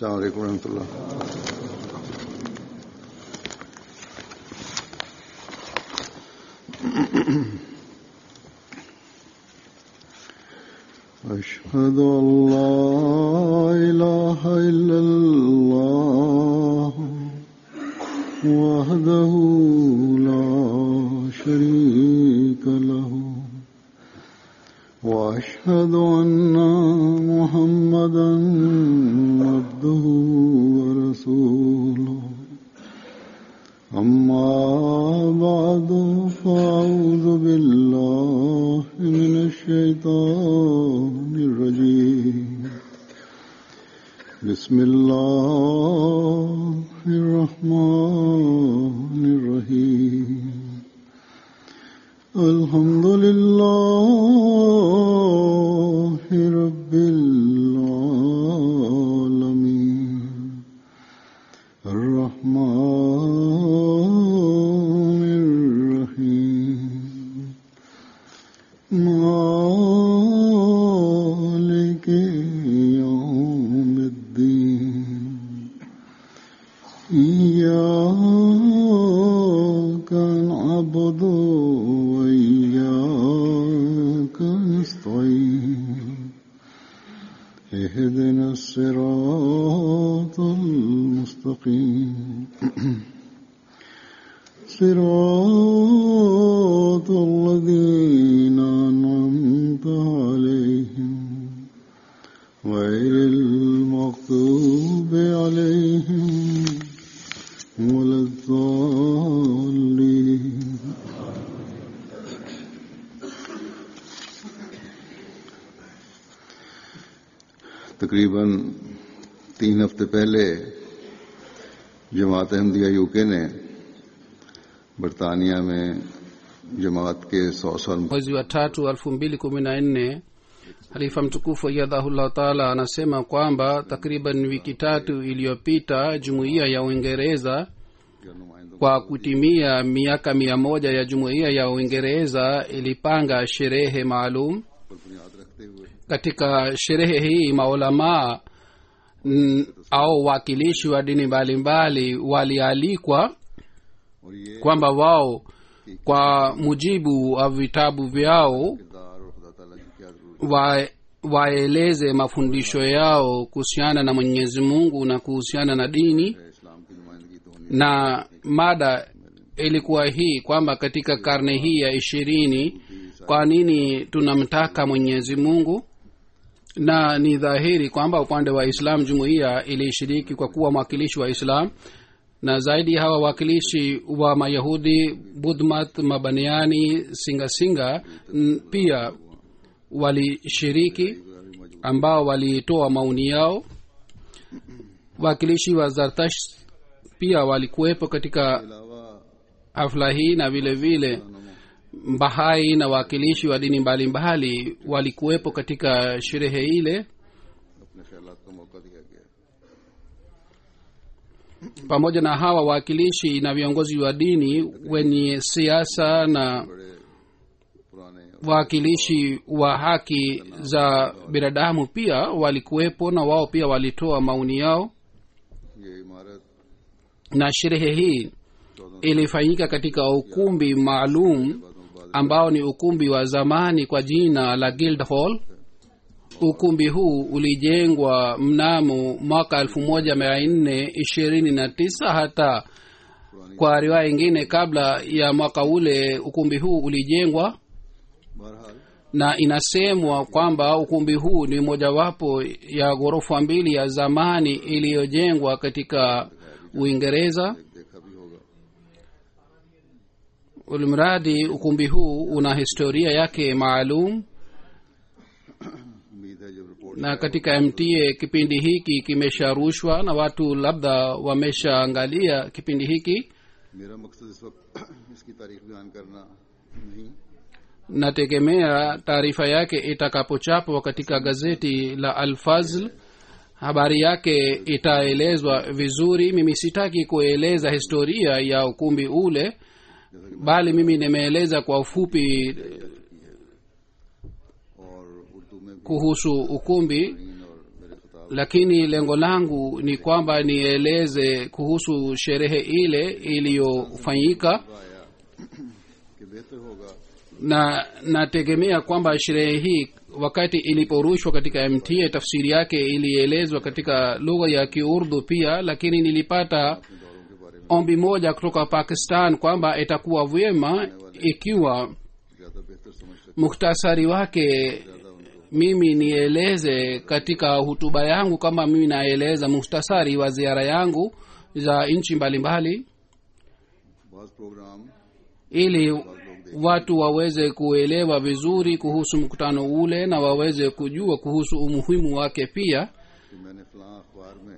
السلام عليكم ورحمة الله أشهد أن لا إله إلا الله وحده لا شريك له وأشهد أن محمدا عبده ورسوله أما بعد فأعوذ بالله من الشيطان الرجيم بسم الله الرحمن الرحيم الحمد لله رب العالمين الرحمن الرحيم مالك يوم الدين إياك نعبد وإياك نستعين اهدنا الصراط المستقيم صراط الذين أنعمت عليهم غير المغضوب عليهم ولا الضالين तकरीबन तीन हफ्ते पहले जमात अहमदिया यूके ने बरतानिया में जमात के सौ साल mwezi wa tatu elfu mbili kumi na nne halifa mtukufu ayadhahullah taala anasema kwamba takriban wiki tatu iliyopita jumuiya ya uingereza kwa kutimia miaka mia moja ya jumuiya ya uingereza ilipanga sherehe maalum katika sherehe hii maulamaa mm, au wakilishi wa dini mbalimbali walialikwa और ये kwamba wao kwa mujibu wa vitabu vyao किरदार और खुदा ताला की क्या जरूरत wa, waeleze mafundisho yao kuhusiana na mwenyezi mungu na kuhusiana na dini है इस्लाम की नुमाइंदगी तो होनी na mada ilikuwa hii kwamba katika karne hii ya ishirini kwa nini tunamtaka mwenyezi mungu na ni dhahiri kwamba upande wa islam jumuiya ilishiriki kwa kuwa mwakilishi wa islam na zaidi hawa wakilishi wa mayahudi budmat mabaniani singasinga n- pia walishiriki ambao walitoa maoni yao wakilishi wa zartash pia walikuwepo katika अलावा hafla hii na vile vile bahai na wakilishi wa dini mbalimbali walikuwepo katika sherehe ile अपने ख्याल का मौका दिया गया pamoja na hawa wawakilishi na viongozi wa dini wenye siasa na बड़े पुराने wawakilishi wa haki za binadamu pia walikuwepo na wao pia walitoa maoni yao ये इमारत na sherehe hii ilifanyika katika ukumbi maalum ambao ni ukumbi wa zamani kwa jina la guildhall ukumbi huu ulijengwa mnamo mwaka elfu moja mia nne ishirini na tisa hata kwa riwaya ingine kabla ya mwaka ule ukumbi huu ulijengwa बहरहाल na inasemwa kwamba ukumbi huu ni mojawapo ya ghorofa mbili ya zamani iliyojengwa katika uingereza देखा भी होगा ulimradi ukumbi huu una historia yake maalum उम्मीद है जब report na katika mta kipindi hiki kimesharushwa na watu labda wameshaangalia kipindi hiki मेरा मकसद इस वक्त इसकी तारीख बयान करना नहीं nategemea taarifa yake itakapochapwa katika gazeti la alfazl habari yake itaelezwa vizuri mimi sitaki kueleza historia ya ukumbi ule bali mimi nimeeleza kwa ufupi और उर्दू में भी kuhusu ukumbi और मेरे खिताब lakini lengo langu ni kwamba nieleze kuhusu sherehe ile iliyofanyika आया कि बेहतर होगा na nategemea kwamba sherehe hii wakati iliporushwa katika mta tafsiri yake ilielezwa katika lugha ya kiurdu pia lakini nilipata दौरों के बारे में ombi moja kutoka pakistan kwamba itakuwa vyema ikiwa ज्यादा बेहतर समझ सके muhtasari wake mimi nieleze katika hutuba yangu kama mimi naeleza muhtasari wa ziara yangu za nchi mbalimbali बहुत programme ili watu waweze kuelewa vizuri kuhusu mkutano ule na waweze kujua kuhusu umuhimu wake pia कि मैंने फलां अखबार में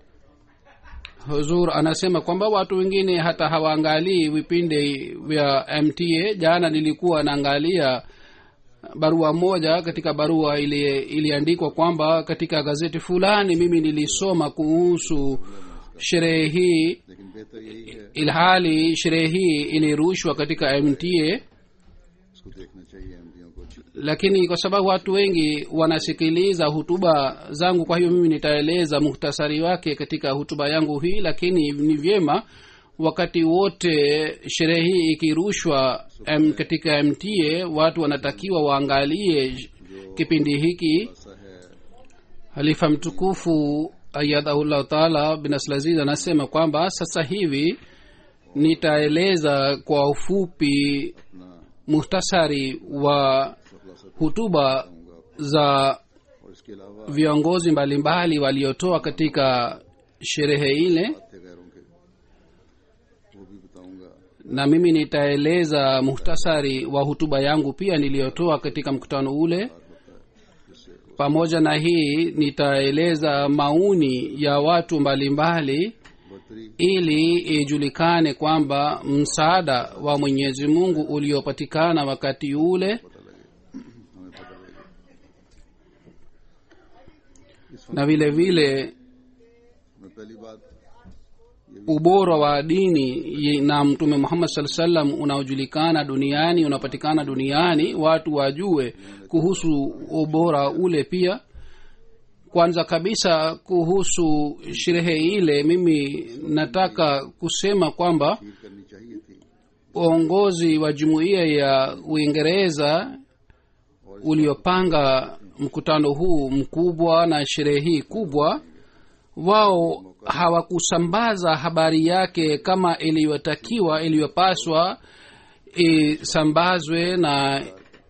huzur anasema kwamba watu wengine hata hawaangalii vipindi vya mta jana nilikuwa naangalia barua moja katika barua ili iliandikwa kwamba katika gazeti fulani mimi nilisoma kuhusu sherehe hii लेकिन बेहतर यही है ilhali sherehe hii ilirushwa katika mta इसको देखना चाहिए एमडीओ को अच्छी lakini kwa sababu watu wengi wanasikiliza hutuba zangu kwa hiyo mimi nitaeleza muhtasari wake katika hutuba yangu hii lakini ni vyema wakati wote sherehe hii ikirushwa m, katika mta watu wanatakiwa waangalie kipindi hiki ऐसा है halifa mtukufu ayadahullahu taala bin aslaziz anasema kwamba sasa hivi nitaeleza kwa ufupi अपना muhtasari wa hutuba za और इसके अलावा viongozi mbalimbali waliotoa katika sherehe ile थे गैरों के वो भी बताऊंगा na mimi nitaeleza muhtasari wa hutuba yangu pia niliyotoa katika mkutano ule pamoja na hii nitaeleza mauni ya watu mbalimbali बढ़तरी ili ijulikane kwamba msaada wa mwenyezi mungu uliopatikana wakati ule पता लगे हमें पता लगे इस na vile vile में पहली बात ubora wa dini ye- na mtume muhammad saa salam unaojulikana duniani unapatikana duniani watu wajue kuhusu ubora ule pia kwanza kabisa kuhusu sherehe ile mimi nataka kusema kwamba खीर करनी चाहिए थी uongozi wa jumuiya ya uingereza uliopanga mkutano huu mkubwa na sherehe hii kubwa wao hawakusambaza habari yake kama iliyotakiwa iliyopaswa isambazwe na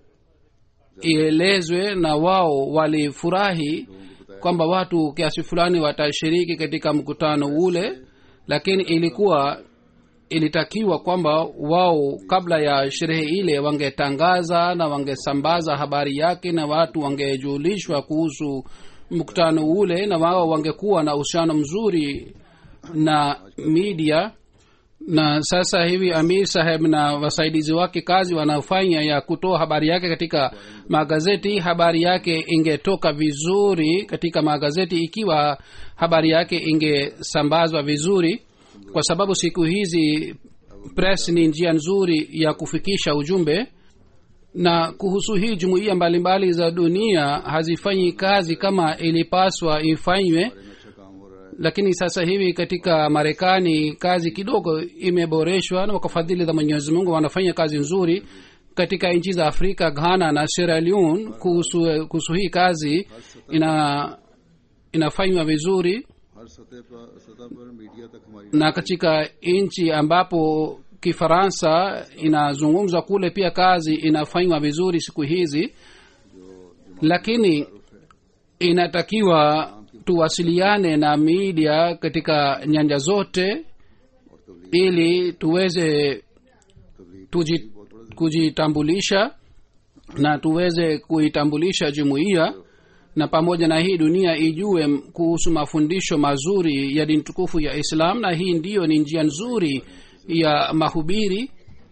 ielezwe na wao walifurahi kwamba watu kiasi fulani watashiriki katika mkutano ule lakini ilikuwa ilitakiwa kwamba wao kabla ya sherehe ile wangetangaza na wangesambaza habari yake na watu wangejulishwa kuhusu mkutano ule na wao wangekuwa na uhusiano mzuri na media na sasa hivi amir saheb na wasaidizi wake kazi wanafanya ya kutoa habari yake katika magazeti habari yake ingetoka vizuri katika magazeti ikiwa habari yake ingesambazwa vizuri kwa sababu siku hizi press ni njia nzuri ya kufikisha ujumbe na kuhusu hii jumuiya mbalimbali za dunia hazifanyi kazi kama ilipaswa ifanywe में अच्छा काम हो रहा है lakini sasa hivi katika marekani kazi kidogo imeboreshwa na kwa fadhili za mwenyezi mungu wanafanya kazi nzuri katika nchi za afrika ghana na sierra leone kuhusu, kuhusu hii kazi ina inafanywa vizuri हर सतह पर सतह पर मीडिया तक हमारी na katika nchi ambapo kifaransa inazungumzwa kule pia kazi inafanywa vizuri siku hizi lakini inatakiwa tuwasiliane na media katika nyanja zote और तबलीग ili tuweze तबलीग tuji, kujitambulisha na tuweze kuitambulisha jumuiya na pamoja na hii dunia ijue m- kuhusu mafundisho mazuri ya dini tukufu ya islam na hii ndiyo ni njia nzuri ya mahubiri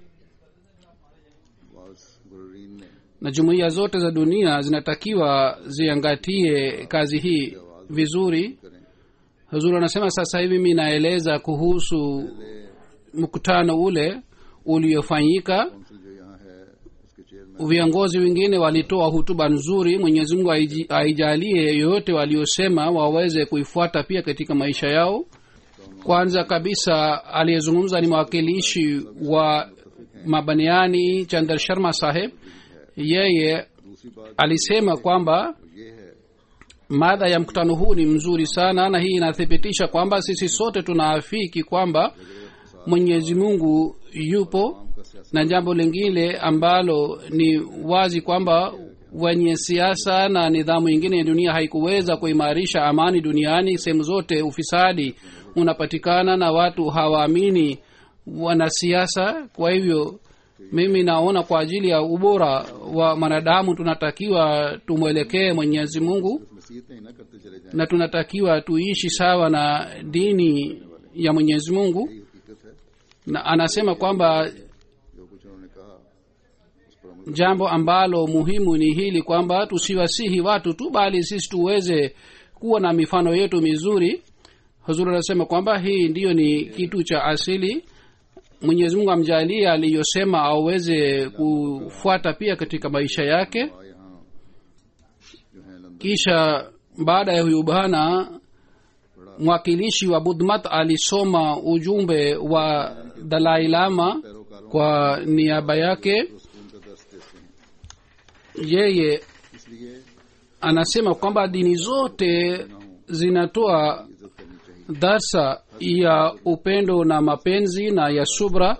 बाज गुरीन ने na jumuiya zote za dunia zinatakiwa ziangatie kazi hii vizuri करें huzuri anasema sasa hivi mi naeleza kuhusu mkutano ule uliofanyika council जो यहाँ है उसके chairman viongozi wengine walitoa hutuba nzuri mwenyezi mungu aiji- aijalie yoyote waliosema waweze kuifuata pia katika maisha yao kwanza kabisa aliyezungumza ni mwakilishi wa mabaniani chandar sharma saheb yeye दूसरी बात alisema kwamba ये है mada ya mkutano huu ni mzuri sana na hii inathibitisha kwamba sisi sote tunaafiki kwamba mwenyezi mungu yupo का सियासत na jambo lingine ambalo ni wazi kwamba wenye siasa na nidhamu ingine ya dunia haikuweza kuimarisha amani duniani sehemu zote ufisadi unapatikana na watu hawaamini wanasiasa kwa hivyo mimi naona kwa ajili ya ubora wa mwanadamu tunatakiwa tumwelekee mwenyezi mungu नसीहतें ही ना करते चले जाएं na tunatakiwa tuishi sawa na dini ya mwenyezi mungu यही हकीकत है na anasema kwamba जो कुछ उन्होंने कहा उस पर अमल jambo ambalo muhimu ni hili kwamba tusiwasihi watu tu bali sisi tuweze kuwa na mifano yetu mizuri huzuri anasema kwamba hii ndiyo ni kitu cha asili mwenyezi mungu amjalie aliyosema aweze kufuata pia katika maisha yake हुआ यहाँ जो है London kisha baada ya huyu bwana mwakilishi wa budmat alisoma ujumbe wa dalai lama पैरोकारों kwa niaba yake को सुकून का दर्श देते हैं yeye इसलिए anasema kwamba dini zote zinatoa इज्जत करनी चाहिए darsa ya upendo na mapenzi na ya subra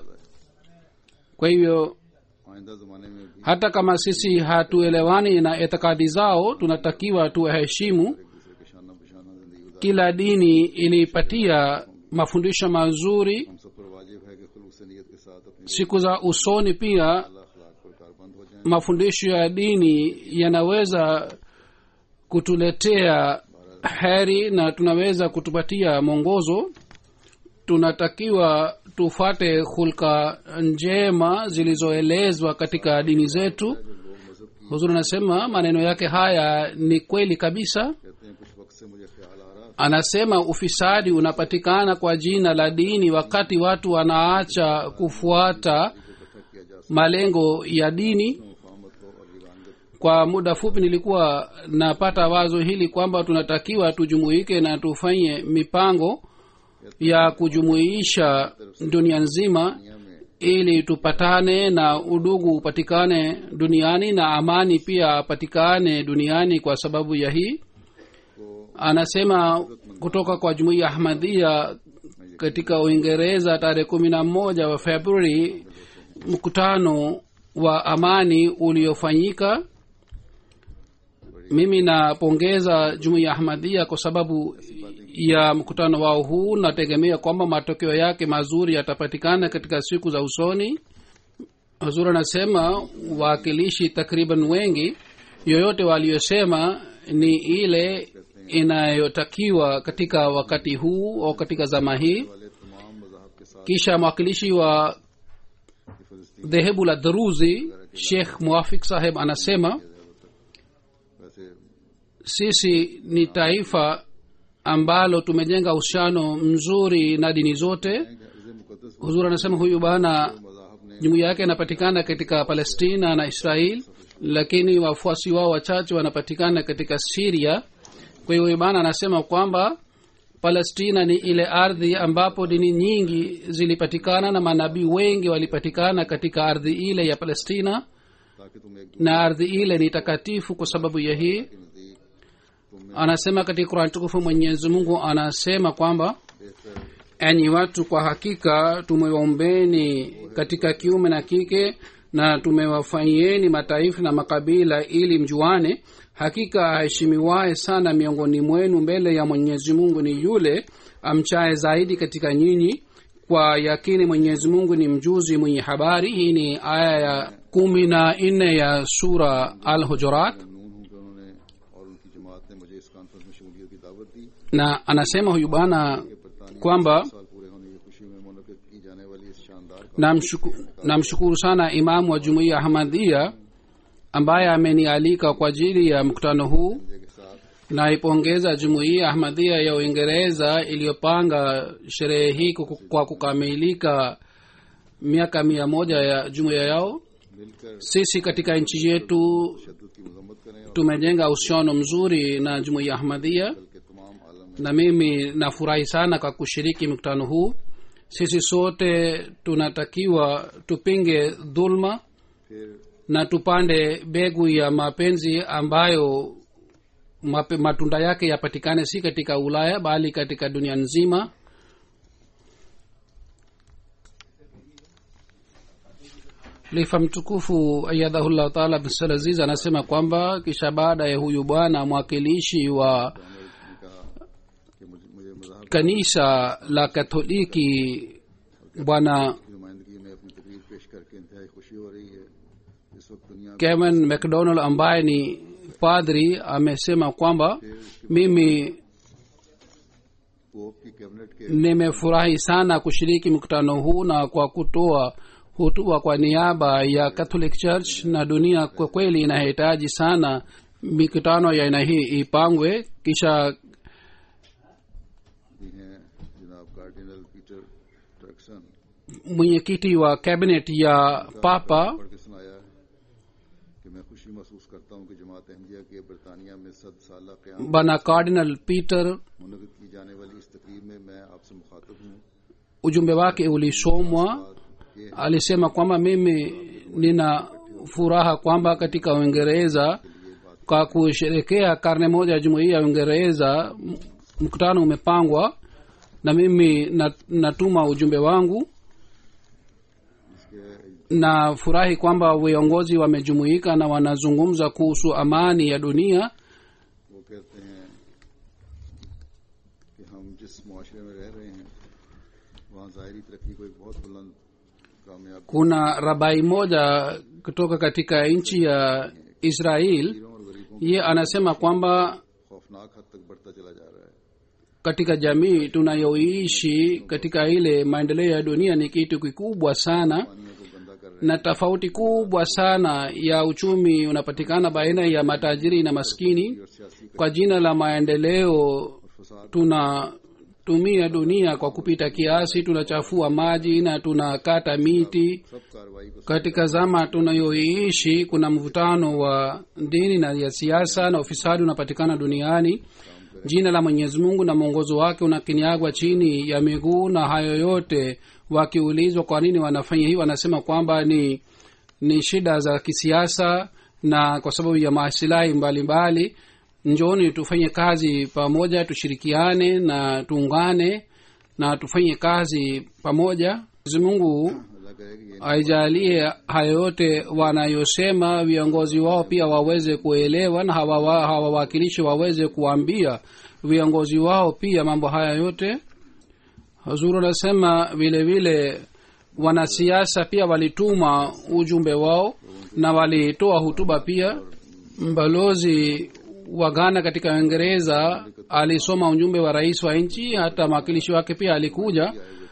kwa hivyo आइंदा जमाने में भी hata kama sisi hatuelewani na itikadi zao tunatakiwa tuwaheshimu एक दूसरे के शाना बशाना जिंदगी गुजार kila dini ilipatia mafundisho mazuri हम सब पर वाजिब है कि खुलूक से नीयत के साथ अपनी siku za usoni pia अल्लाह अखलाक पर कारबंद हो जाएं mafundisho ya dini yanaweza kutuletea heri na tunaweza kutupatia mwongozo tunatakiwa tufate hulka njema zilizoelezwa katika dini zetu huzuri anasema maneno yake haya ni kweli kabisa कहते हैं कुछ वक्त से मुझे ख्याल आ रहा anasema ufisadi unapatikana kwa jina la dini wakati watu wanaacha kufuata इकट्ठा किया जा malengo ya dini सकता मुफाहमत को और विरानगत kwa muda fupi nilikuwa napata wazo hili kwamba tunatakiwa tujumuike na tufanye mipango ya kujumuisha dunia nzima दुनिया में ili tupatane na udugu upatikane duniani na amani pia apatikane duniani kwa sababu ya hii को anasema kutoka kwa jumuiya ahmadhia katika uingereza tarehe kumi na moja wa februari mkutano wa amani uliofanyika mimi napongeza jumuiya ahmadhia kwa sababu ya mkutano wao huu nategemea kwamba matokeo yake mazuri yatapatikana katika siku za usoni hazur anasema waakilishi takriban wengi yoyote waliyosema ni ile inayotakiwa katika wakati huu au katika zama hii वाले तमाम मजाहब के साथ kisha mwakilishi wa कि फलस्तीन dhehebu la dharuzi shekh muafik saheb anasema वैसे sisi ni taifa ambalo tumejenga uhusiano mzuri na dini zote इसे मुकदस huzur anasema huyu bana मजाहब ने jumuiya yake inapatikana katika palestina na israel lakini wafuasi wao wachache wanapatikana katika siria kwa hiyo huyu bana anasema kwamba palestina ni ile ardhi ambapo dini nyingi zilipatikana na manabii wengi walipatikana katika ardhi ile ya palestina ताकि तुम एक na ardhi ile ni takatifu kwa sababu ya hii दूसरे के नजदीक तुम में anasema katika kurani tukufu mwenyezi mungu anasema kwamba बेहतर enyi watu kwa hakika tumewaombeni katika kiume na kike na tumewafanyieni mataifa na makabila ili mjuane hakika aheshimiwaye sana miongoni mwenu mbele ya mwenyezi mungu ni yule amchaye zaidi katika nyinyi kwa yakini mwenyezi mungu ni mjuzi mwenye habari hii ni aya ya kumi na nne ya sura al hujurat Mamnoon हूं कि उन्होंने और उनकी जमात ने मुझे इस कॉन्फ्रेंस में शमूलियत की दावत दी na anasema huyu bwana बरतानिया kwamba में साल पूरे होने की खुशी में मुनद की जाने वाली इस शानदार namshuku- namshukuru sana imamu wa jumuiya ahmadhia ambaye amenialika kwa ajili ya mkutano huu conference के साथ naipongeza jumuiya ahmadhia ya uingereza iliyopanga sherehe hii kuku- kwa kukamilika miaka mia moja ya jumuiya yao मिलकर sisi katika nchi yetu तशद की मजम्मत करें और tumejenga uhusiano mzuri na jumuiya ahmadhia कल के तमाम आलम में na mimi nafurahi sana kwa kushiriki mkutano huu sisi sote tunatakiwa tupinge dhulma फिर na tupande mbegu ya mapenzi ambayo mape, matunda yake yapatikane si katika ulaya bali katika dunia nzima lifa mtukufu ayadhahullah taala bsalaziz anasema kwamba kisha baada ya huyu bwana mwakilishi wa ने कहा कि मुझे मुझे मजाहब kanisa la katholiki bwana की नुमाइंदगी में अपनी तकरीर पेश करके इंतहाई खुशी हो रही है इस वक्त दुनिया में kevin mcdonald ambaye ni padri amesema kwamba mimi pope की कैबिनेट के nimefurahi sana kushiriki mkutano huu na kwa kutoa hutua kwa niaba ya catholic church na dunia kwa kweli inahitaji sana mikutano ya aina hii ipangwe kisha भी हैं जनाब cardinal Peter Turkson mwenyekiti wa cabinet ya papa पढ़ के सुनाया कि मैं खुशी महसूस करता हूँ कि जमात अहमदिया के बरतानिया में सद साल क्याम bwana cardinal peter मुनद की जाने वाली इस तकरीर में मैं आपसे मुखातब हूँ ujumbe wake ulisomwa बात ये है alisema kwamba mimi nina furaha kwamba katika uingereza kwa kusherekea karne moja ya jumuiya ya uingereza m- mkutano umepangwa na mimi na- natuma ujumbe wangu इसके na furahi kwamba viongozi wamejumuika na wanazungumza kuhusu amani ya dunia वो कहते हैं कि हम जिस मुआशरे में रह रहे हैं वहाँ ज़ाहरी तरक्की को एक बहुत बुलंद कामयाब kuna rabai moja kutoka katika nchi ya israel गरीबों और गरीबों ye anasema kwamba खौफनाक हद तक बढ़ता चला जा रहा है katika jamii tunayoishi katika ile maendeleo ya dunia ni kitu kikubwa sana पानियों को गंदा कर रहे na tofauti kubwa sana ya uchumi unapatikana baina ya matajiri na maskini हैं और सियासी kwa jina la maendeleo फसाद tunatumia dunia kwa kupita kiasi tunachafua maji na tunakata miti सब कार्रवाई को katika zama tunayoiishi kuna mvutano wa dini na ya siasa na ufisadi unapatikana duniani jina la mwenyezi mungu na mwongozo wake unakiniagwa chini ya miguu na hayo yote wakiulizwa kwa nini wanafanya hii wanasema kwamba ni ni shida za kisiasa na kwa sababu ya masilahi mbalimbali njoni tufanye kazi pamoja tushirikiane na tuungane na tufanye kazi pamoja mwenyezi mungu अल्लाह करे कि ये aijalie hayo yote wanayosema viongozi wao pia waweze kuelewa na hawa- wa- hawawakilishi waweze kuambia viongozi wao pia mambo haya yote hazuru anasema vile vile wanasiasa pia walituma ujumbe wao na walitoa hutuba pia mbalozi wa ghana katika uingereza alisoma ujumbe wa rais wa nchi hata mwakilishi wake pia alikuja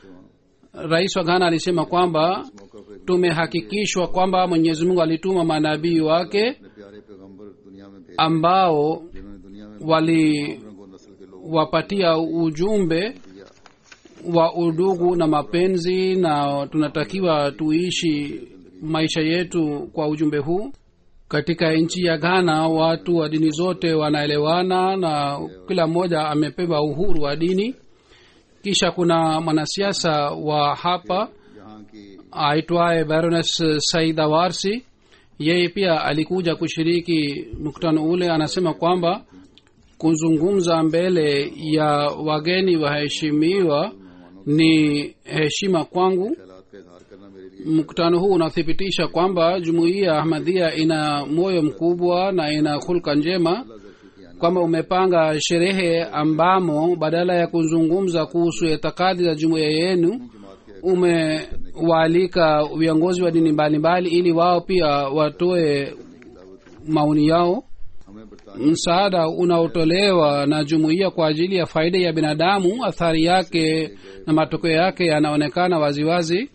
rais wa ghana alisema kwamba tumehakikishwa kwamba mwenyezi mungu alituma manabii wake अपने प्यारे पैगंबर दुनिया में भेज ambao जिन्होंने दुनिया में waliwapatia को नस्ल के लोगों ujumbe दिया wa udugu na mapenzi na tunatakiwa tuishi maisha yetu kwa ujumbe huu katika nchi ya ghana watu wa dini zote wanaelewana na kila mmoja amepewa uhuru wa dini kisha kuna mwanasiasa wa hapa यहाँ की aitwaye baroness saida warsi yeye pia alikuja kushiriki mkutano ule anasema kwamba kuzungumza mbele ya wageni waheshimiwa ni heshima kwangu ख्यालात का इजहार करना मेरे लिए mkutano huu unathibitisha kwamba jumuiya ya ahmadhia ina moyo mkubwa na ina hulka njema अल्लाह जल्दी की आने kwamba umepanga sherehe ambamo badala ya kuzungumza kuhusu itikadi za jumuiya yenu जमात के umewaalika viongozi wa dini mbalimbali ili wao pia watoe maoni yao हमें बरतानिया msaada unaotolewa na jumuiya kwa ajili ya faida ya binadamu athari yake na matokeo yake yanaonekana waziwazi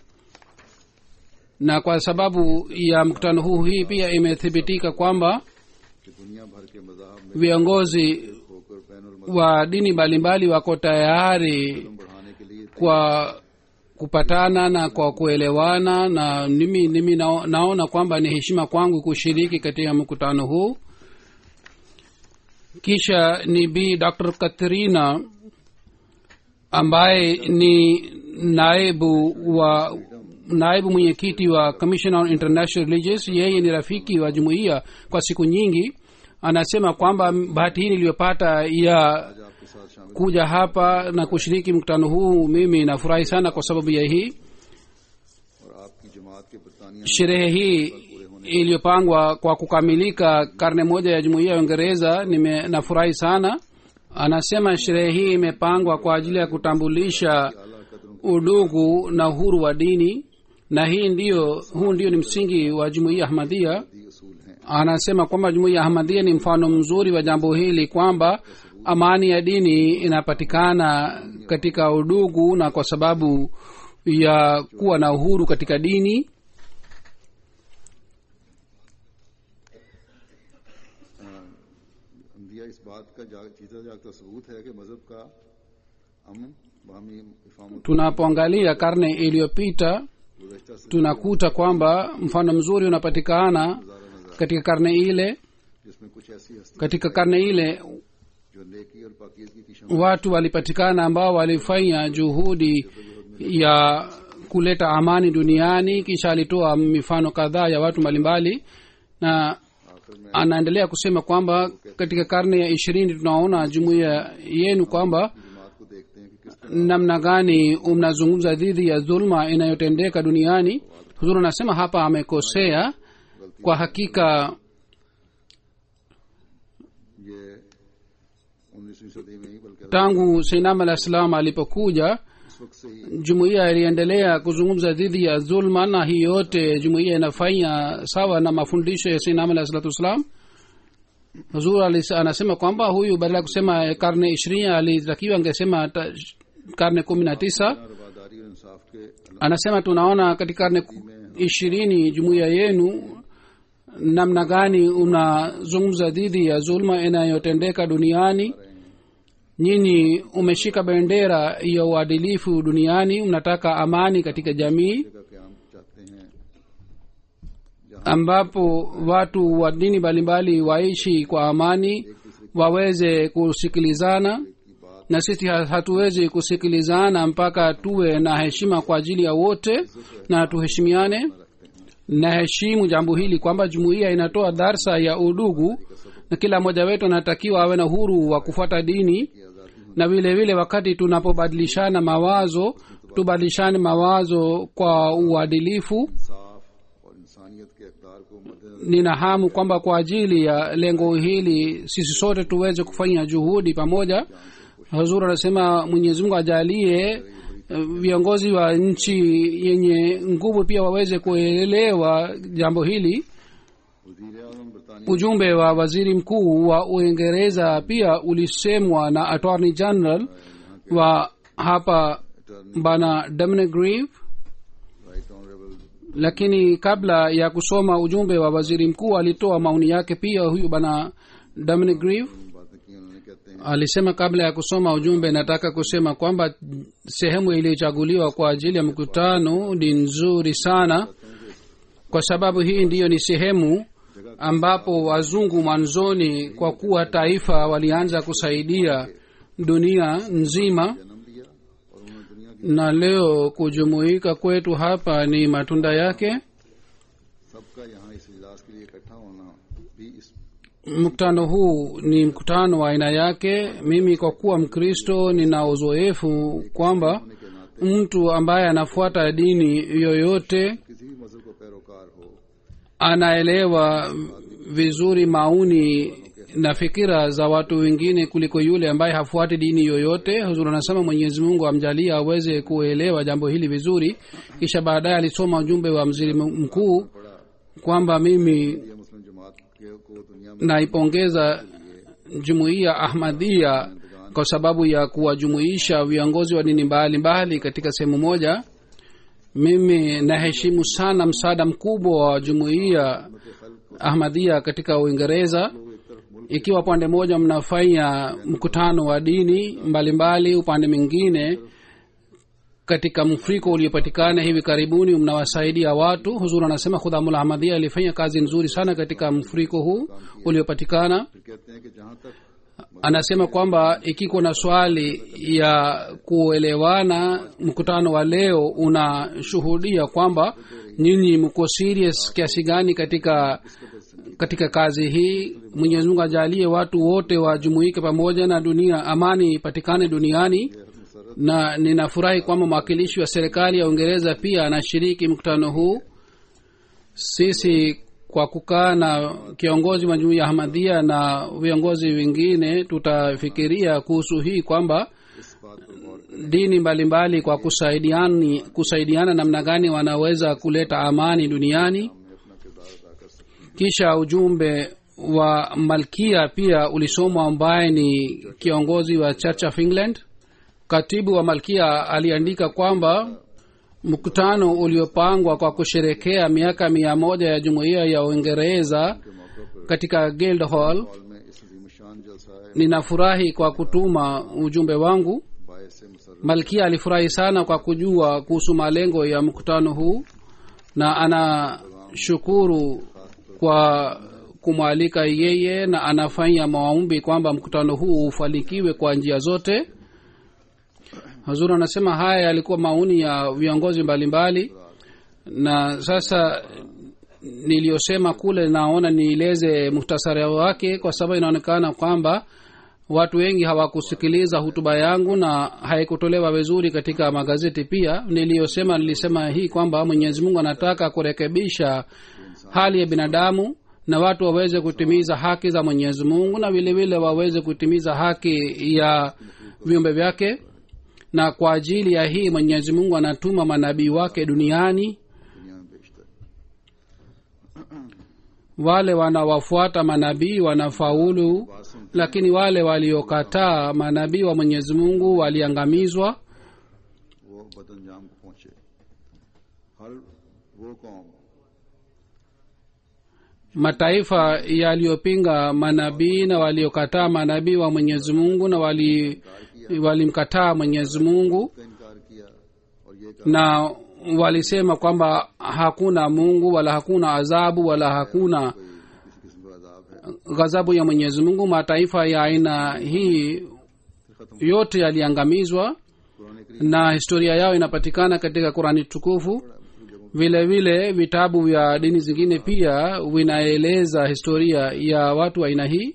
na kwa sababu ya mkutano huu hii pia imethibitika kwamba कि दुनिया भर के मजाहब में viongozi होकर बैन और wa dini mbalimbali wako tayari बढ़ाने के लिए kwa kupatana na kwa kuelewana na mimi, mimi nao, naona kwamba ni heshima kwangu kushiriki katika mkutano huu kisha ni b dr katrina ambaye ni naibu wa naibu mwenyekiti wa commission on international religions yeye ni rafiki wa jumuiya kwa siku nyingi anasema kwamba bahati hii niliyopata ya आज आपके साथ शामिल kuja hapa na kushiriki mkutano huu mimi nafurahi sana kwa sababu ya hii और आपकी जमात के बरतानिया sherehe hii iliyopangwa kwa kukamilika karne moja ya jumuiya ya uingereza nime- nafurahi sana anasema sherehe hii imepangwa kwa ajili ya kutambulisha आला कदरों udugu na uhuru wa dini na hii ndiyo huu ndio ni msingi wa jumuiya ahmadia के असूल हैं anasema kwamba jumuiya ahmadia ni mfano mzuri wa jambo hili kwamba amani ya dini inapatikana katika udugu na kwa sababu ya kuwa na uhuru katika dini अंदिया इस बात का जा- जीता जागता सबूत है कि मजहब का अमन बामी इफामत tunapoangalia karne iliyopita गुजश्ता से tunakuta kwamba mfano mzuri unapatikana गुजारा नजर katika karne ile आए, जिसमें कुछ ऐसी हस्ती katika karne ile जो नेकी और पाकिजगी की शमन watu walipatikana ambao walifanya juhudi ya kuleta amani duniani kisha alitoa mifano kadhaa ya watu mbalimbali na आखिर में anaendelea kusema kwamba katika karne ya ishirini tunaona jumuiya yenu kwamba जमात को देखते हैं कि किस तरह namna gani mnazungumza dhidi ya dhulma inayotendeka duniani huzur anasema hapa amekosea kwa hakika ये उन्नीसवीं सदी में ही बल्कि tangu seinam alah salam alipokuja इस वक्त से ही jumuiya iliendelea kuzungumza dhidi ya dhulma na hii yote jumuiya inafanya sawa na mafundisho ya seinam alah salatu wassalam huzur alis- anasema kwamba huyu badala ya kusema karne ishirini alitakiwa angesema ta- karne kumi na tisa रवादारी और इंसाफ के अलावा anasema tunaona katika karne ishirini jumuiya yenu namna gani unazungumza dhidi ya zulma inayotendeka duniani nyinyi umeshika bendera ya uadilifu duniani mnataka amani katika jamii जगह क्याम चाहते हैं ambapo watu wa dini mbalimbali waishi kwa amani waweze kusikilizana की बात na sisi ha- hatuwezi kusikilizana mpaka tuwe na heshima kwa ajili ya wote na tuheshimiane na heshimu jambo hili kwamba jumuiya inatoa darsa ya udugu na kila mmoja wetu anatakiwa awe na uhuru wa kufuata dini की आज़ादी na vile vile wakati tunapobadilishana mawazo tubadilishane mawazo kwa uadilifu इंसाफ और इंसानियत के अकदार को मद्देनजर nina hamu kwamba kwa ajili ya lengo hili sisi sote tuweze kufanya juhudi pamoja hazur anasema mwenyezi mungu ajalie eh, viongozi wa nchi yenye nguvu pia waweze kuelewa jambo hili वजीर आजम बरतानिया ujumbe wa waziri mkuu wa uingereza pia ulisemwa na attorney general wa hapa bana dominic grieve right honourable lakini kabla ya kusoma ujumbe wa waziri mkuu alitoa maoni yake pia huyu bana dominic grieve बातें की उन्होंने कहते हैं alisema kabla ya kusoma ujumbe nataka kusema kwamba sehemu iliyochaguliwa kwa ajili ya mkutano ni nzuri sana kwa sababu hii ndiyo ni sehemu ambapo wazungu mwanzoni kwa kuwa taifa walianza kusaidia dunia nzima जन्म दिया और उन्होंने दुनिया की na leo kujumuika kwetu hapa ni matunda yake सबका यहाँ इस इजलास के लिए इकट्ठा होना भी इस mkutano huu ni mkutano wa aina yake mimi kwa kuwa mkristo nina uzoefu kwamba होने के नाते mtu ambaye anafuata dini yoyote किसी भी मजहब का पैरोकार हो anaelewa vizuri mauni na fikira za watu wengine kuliko yule ambaye hafuati dini yoyote huzur anasema mwenyezi mungu amjalie aweze kuelewa jambo hili vizuri kisha baadaye alisoma ujumbe wa mziri mkuu kwamba mimi यह मुस्लिम जमात के को दुनिया में naipongeza jumuiya ahmadia kwa sababu ya kuwajumuisha viongozi wa dini mbalimbali katika sehemu moja mimi naheshimu sana msaada mkubwa wa jumuiya ahmadia katika uingereza ikiwa upande mmoja mnafanya mkutano wa dini mbalimbali upande mwingine katika mfriko uliopatikana hivi karibuni mnawasaidia watu huzur anasema khudhamul ahmadhia alifanya kazi nzuri sana katika mfuriko huu uliopatikana फिर कहते हैं कि जहां तक anasema kwamba ikiko na swali ya kuelewana mkutano wa leo unashuhudia kwamba nyinyi mko serious kiasi gani katika katika kazi hii mwenyezi mungu ajalie watu wote wajumuike pamoja na dunia amani ipatikane duniani na ninafurahi kwamba mwakilishi wa serikali ya uingereza pia anashiriki mkutano huu sisi kwa kukaa na kiongozi wa jumuiya ya ahmadhia na viongozi wengine tutafikiria kuhusu hii kwamba इस बात पर गौर dini mbalimbali kwa kusaidiani kusaidiana namna gani wanaweza kuleta amani duniani में अपना किरदार अदा कर सकते kisha ujumbe wa malkia pia ulisomwa ambaye ni kiongozi wa church of england katibu wa malkia aliandika kwamba mkutano uliopangwa kwa kusherekea miaka mia moja ya jumuiya ya uingereza के मौके पर katika guild hall hall में इस अजीमशान जलसा है ninafurahi kwa kutuma ujumbe wangu बायस मुसर malkia alifurahi sana kwa kujua kuhusu malengo ya mkutano huu na anashukuru kwa kumwalika yeye na anafanya maombi kwamba mkutano huu ufanikiwe kwa njia zote hazur anasema haya yalikuwa maoni ya viongozi mbalimbali na sasa niliyosema kule naona nieleze muhtasari wake kwa sababu inaonekana kwamba watu wengi hawakusikiliza hutuba yangu na haikutolewa vizuri katika magazeti pia niliyosema nilisema hii kwamba mwenyezi mungu anataka kurekebisha hali ya binadamu na watu waweze kutimiza haki za mwenyezi mungu na vile vile waweze kutimiza haki ya viumbe na kwa ajili ya hii mwenyezi mungu anatuma manabii wake duniani दुनिया में बेचता है wale wanawafuata manabii wanafaulu बात सुन lakini wale waliokataa manabii wa mwenyezi mungu waliangamizwa वो बदअंजाम को पहुंचे हर वो कौम mataifa yaliyopinga manabii na waliokataa manabii wa mwenyezi mungu na wali walimkataa mwenyezi mungu का इनकार किया और ये कहा na walisema kwamba hakuna mungu wala hakuna adhabu wala hakuna किसी किस्म का अजाब है ghadhabu ya mwenyezi mungu mataifa ya aina hii फिर खत्म yote yaliangamizwa कुरान करीम na historia yao inapatikana katika qurani tukufu vile vile vitabu vya dini zingine pia vinaeleza historia ya watu wa aina hii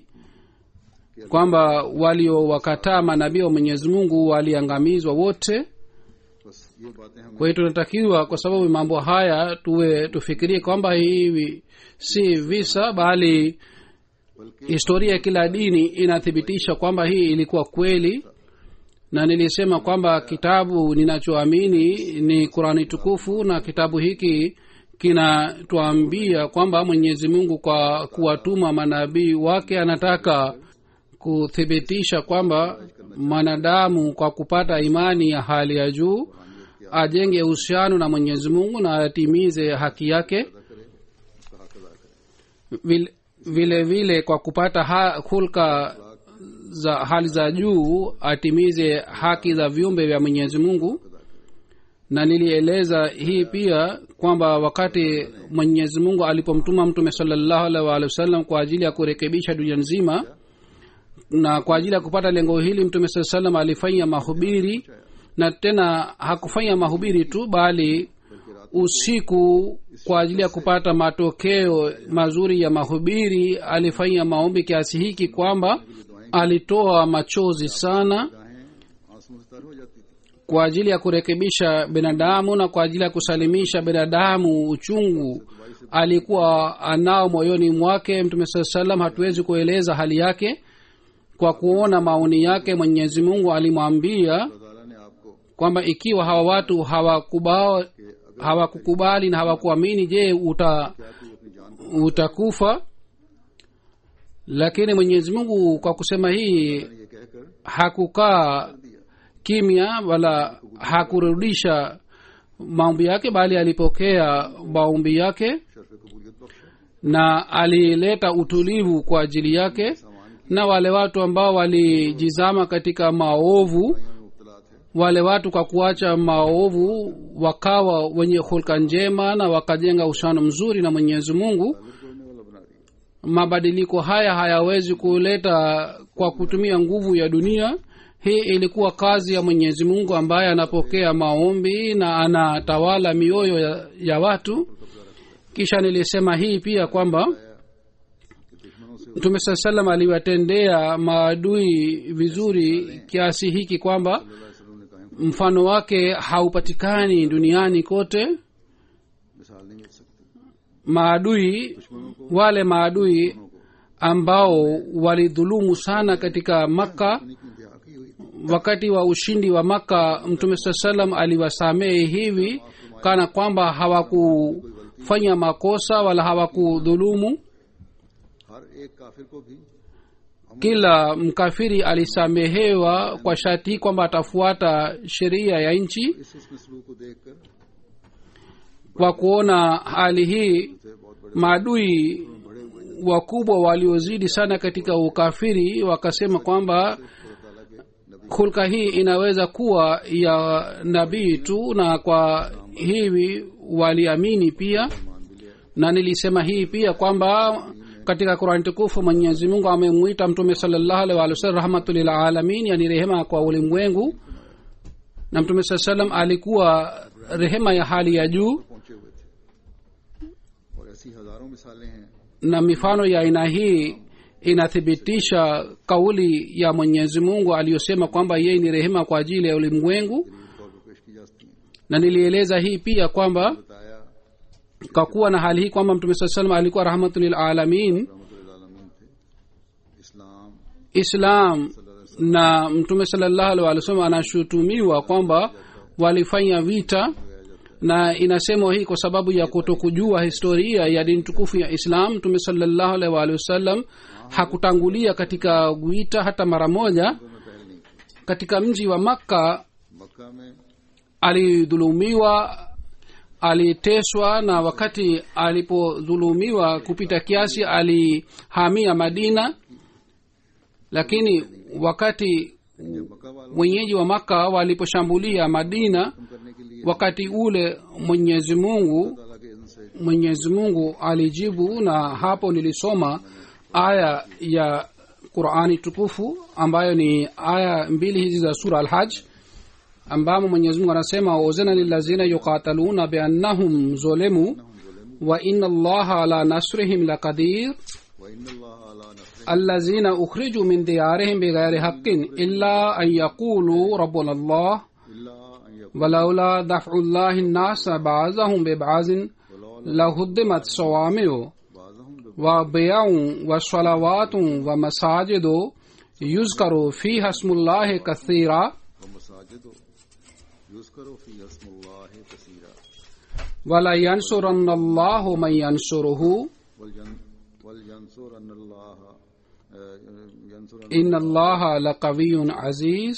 kwamba waliowakataa manabii wa mwenyezi mungu waliangamizwa wote बस ये बातें हम kwa hiyo tunatakiwa kwa sababu mambo haya tuwe tufikirie kwamba hivi si visa bali बल्कि historia ya kila dini inathibitisha kwamba hii ilikuwa kweli na nilisema kwamba kitabu ninachoamini ni qurani tukufu na kitabu hiki kinatuambia kwamba mwenyezi mungu kwa kuwatuma manabii wake anataka kuthibitisha kwamba mwanadamu kwa kupata imani ya hali ya juu ajenge uhusiano na mwenyezi mungu na atimize haki yake अदा करे उसका हक अदा करे vile vile vile kwa kupata ha, hulka za hali za juu atimize haki za viumbe vya mwenyezi mungu na nilieleza hii pia kwamba wakati mwenyezi mungu alipomtuma mtume salallahu alaihi waalihi wasallam kwa ajili ya kurekebisha dunia nzima na kwa ajili ya kupata lengo hili mtume saa salam alifanya mahubiri na tena hakufanya mahubiri tu bali usiku kwa ajili ya kupata matokeo mazuri ya mahubiri alifanya maombi kiasi hiki kwamba alitoa machozi sana गाहें आंसू से तर हो जाती थी kwa ajili ya kurekebisha binadamu na kwa ajili ya kusalimisha binadamu uchungu alikuwa anao moyoni mwake mtume saa salam hatuwezi kueleza hali yake kwa kuona maoni yake mwenyezi mungu alimwambia अल्लाह ताला ने आपको kwamba ikiwa hawa watu hawakubali hawakukubali na hawakuamini je uta क्या तू अपनी जान को utakufa lakini mwenyezi mungu kwa kusema hii ये कहकर hakukaa kimya wala hakurudisha maombi yake bali alipokea maombi yake शर्फ कबूलियत बख्शा na alileta utulivu kwa ajili yake सामान na wale watu ambao walijizama katika maovu में मुबतला थे wale watu kwa kuacha maovu wakawa wenye hulka njema na wakajenga uhusiano mzuri na mwenyezi mungu ताल्लुक तोड़ने वाला बना दिया mabadiliko haya hayawezi kuleta kwa kutumia nguvu ya dunia hii ilikuwa kazi ya mwenyezi mungu ambaye anapokea maombi na anatawala mioyo ya, ya watu kisha nilisema hii pia kwamba कि दुश्मनों से mtume saa salam aliwatendea maadui vizuri kiasi hiki kwamba अल्लाह वसल्लम ने कायम mfano wake haupatikani duniani kote मिसाल नहीं मिल सकती maadui दुश्मनों को wale maadui को ambao walidhulumu sana katika makka उन्हीं की इंतहा की हुई थी wakati wa ushindi wa makka mtume saa salam aliwasamehe hivi kana kwamba hawakufanya makosa wala hawakudhulumu हर एक काफिर को भी kila mkafiri alisamehewa kwa sharti hii kwamba atafuata sheria ya nchi इस उसमें सलूक को देखकर kwa kuona hali hii से बहुत बड़े maadui wakubwa waliozidi sana katika ukafiri wakasema kwamba खुदा ताला के नबी hulka hii inaweza kuwa ya nabii tu na kwa hivi waliamini pia मान भी लिया na nilisema hii pia kwamba katika qurani tukufu mwenyezi mungu amemwita mtume salllahu alih walih wasallam rahmatulil alamin yani rehema kwa ulimwengu na mtume saa salam alikuwa rehema ya hali ya juu पहुंचे हुए थे और ऐसी हजारों मिसालें हैं na mifano ya aina hii inathibitisha kauli ya mwenyezi mungu aliyosema kwamba yeye ni rehema kwa ajili ya ulimwengu गरीब तौर पर पेश की जा सकती हैं na nilieleza hii pia kwamba बताया kwa kuwa na hali hii kwamba mtume saa salam alikuwa rahmatulil alamin रहमतुल्लामीन थे इस्लाम islam na mtume salallahu alih walih wasallam anashutumiwa kwamba walifanya vita na inasemwa hii kwa sababu ya kutokujua historia ya dini tukufu ya islam mtume salallahu alih walih wasallam hakutangulia katika vita hata mara moja में पहल नहीं की katika mji wa makka मक्का में alidhulumiwa aliteswa na wakati alipodhulumiwa kupita kiasi alihamia madina lakini wakati जब मक्का वालों wenyeji wa maka waliposhambulia madina खत्म करने के लिए wakati ule mwenyezi mungu ताला के इज़्न से mwenyezi mungu alijibu na hapo nilisoma aya ya qurani tukufu ambayo ni aya mbili hizi za sura alhaj ambamo mwenyezi mungu anasema uzina lilazina yuqataluna biannahum zulemu wa ina allaha ala nasrihim laqadir وإن الله على نصره الذين أخرجوا من ديارهم بغير حق إلا أن يقولوا ربنا الله إلا أن يكون ولولا دفع الله الناس بعضهم ببعض لهدمت صوامع بعضهم وبيع وصلوات ومساجد يذكر فيها اسم الله كثيرا ومساجد يذكر فيها اسم الله كثيرا ولا ينصرن الله من ينصره ولين ولينصرن الله آه، ينصرن إن الله لقوي عزيز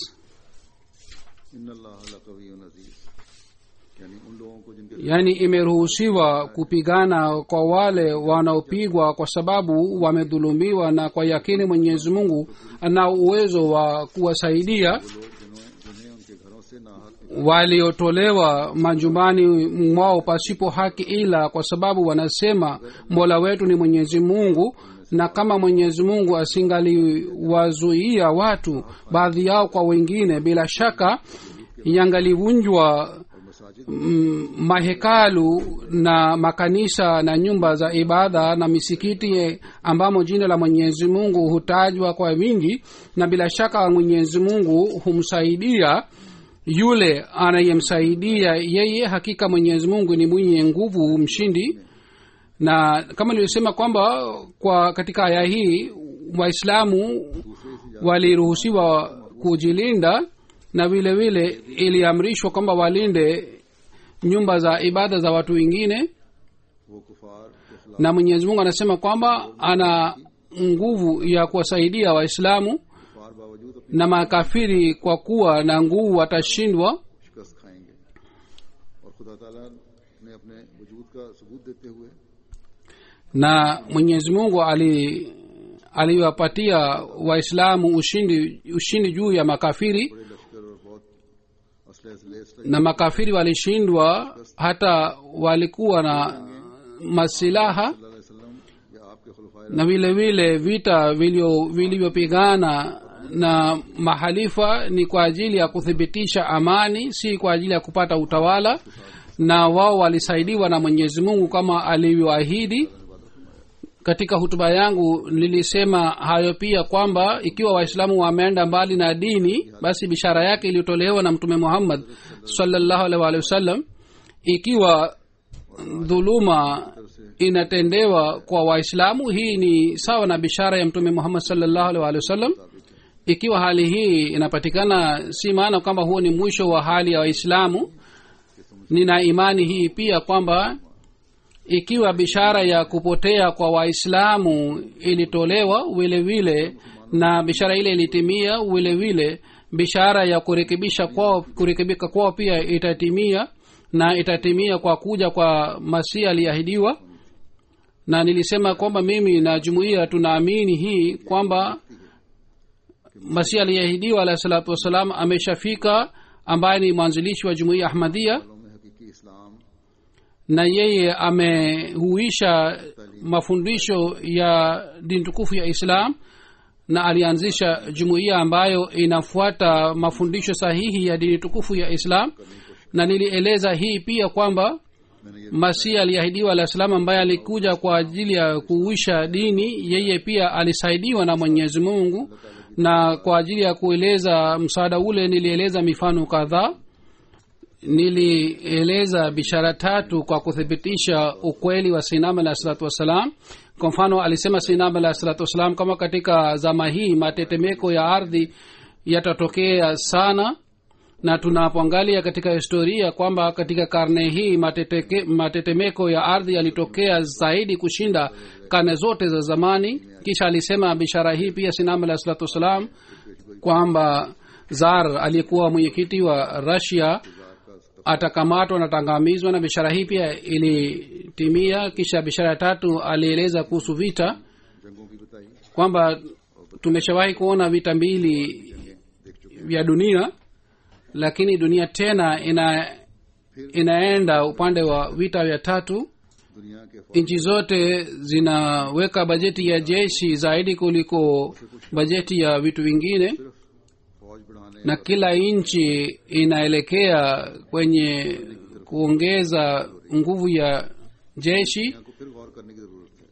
إن الله لقوي عزيز यानी उन लोगों को जिनके yaani imeruhusiwa kupigana kwa wale wanaopigwa kwa sababu wamedhulumiwa na kwa yakini mwenyezi mungu ana uwezo wa kuwasaidia लोग जिन्होंने जिन्हें उनके घरों से नाहक waliotolewa majumbani mwao pasipo haki ila kwa sababu wanasema mola wetu ni mwenyezi mungu na kama mwenyezi mungu asingaliwazuia watu baadhi yao kwa wengine bila shaka yangalivunjwa और मसाजिद mm, mahekalu na makanisa na nyumba za ibada na misikiti ambamo jina la mwenyezi mungu hutajwa kwa wingi na bila shaka mwenyezi mungu humsaidia yule anayemsaidia yeye hakika mwenyezi mungu ni mwenye nguvu mshindi na kama nilivyosema kwamba kwa katika aya hii waislamu waliruhusiwa kujilinda na vile vile iliamrishwa kwamba walinde nyumba za ibada za watu wengine वो कुफार के खिलाफ na mwenyezi mungu anasema kwamba ana nguvu ya kuwasaidia waislamu कुफार बावजूद अपनी na makafiri kwa kuwa na nguvu watashindwa शिकस्त खाएंगे और खुदा ताला ने अपने वजूद का सबूत देते हुए na mwenyezi mungu ali aliwapatia waislamu ushindi ushindi juu ya makafiri बड़े लश्कर और बहुत लेस्ट na makafiri walishindwa hata walikuwa na masilaha वसल्लम या आपके खुलफाए na vile vile vita vilio- vilivyopigana na mahalifa ni kwa ajili ya kuthibitisha amani si kwa ajili ya kupata utawala na wao walisaidiwa na mwenyezi mungu kama alivyoahidi katika hutuba yangu nilisema hayo pia kwamba ikiwa waislamu wameenda mbali na dini basi bishara yake iliyotolewa na mtume muhammad sallallahu alaihi wa alihi wasallam ikiwa dhuluma inatendewa kwa waislamu hii ni sawa na bishara ya mtume muhammad sallallahu alaihi wa alihi wasallam ikiwa hali hii inapatikana si maana kwamba huo ni mwisho wa hali ya waislamu nina imani hii pia kwamba ikiwa bishara ya kupotea kwa waislamu ilitolewa vile vile na bishara ile ilitimia vile vile bishara ya kurekebisha kwao kurekebika kwao pia itatimia na itatimia kwa kuja kwa masihi aliyeahidiwa na nilisema kwamba mimi na jumuiya tunaamini hii kwamba masihi aliyeahidiwa alahi salatu wassalam ameshafika ambaye ni mwanzilishi wa jumuiya ahmadhia में हकीकी इस्लाम na yeye amehuisha mafundisho ya dini tukufu ya islam na alianzisha jumuiya ambayo inafuata mafundisho sahihi ya dini tukufu ya islam na nilieleza hii pia kwamba मैंने ये masihi aliahidiwa alah salam ambaye alikuja kwa ajili ya kuuisha dini yeye pia alisaidiwa na mwenyezi mungu na kwa ajili ya kueleza msaada ule nilieleza mifano kadhaa nilieleza bishara tatu kwa kuthibitisha ukweli wa sinam alah salatu wassalam kwa mfano alisema sinam alah salatu wassalam kama katika zama hii matetemeko ya ardhi yatatokea sana na tunapoangalia katika historia kwamba katika karne hii mateteke, matetemeko ya ardhi yalitokea zaidi kushinda karne zote za zamani kisha alisema bishara hii pia sinam alah salatu wassalam kwamba zar aliyekuwa mwenyekiti wa rasia atakamatwa na tangamizwa na bishara hii pia ilitimia kisha bishara ya tatu alieleza kuhusu vita जंगों की बताई kwamba tumeshawahi kuona vita mbili vya dunia lakini dunia tena ina inaenda upande wa vita vya tatu दुनिया के nchi zote zinaweka bajeti ya jeshi zaidi kuliko bajeti ya vitu vingine फौज बढ़ाने na kila nchi inaelekea kwenye kuongeza nguvu ya jeshi को फिर गौर करने की जरूरत है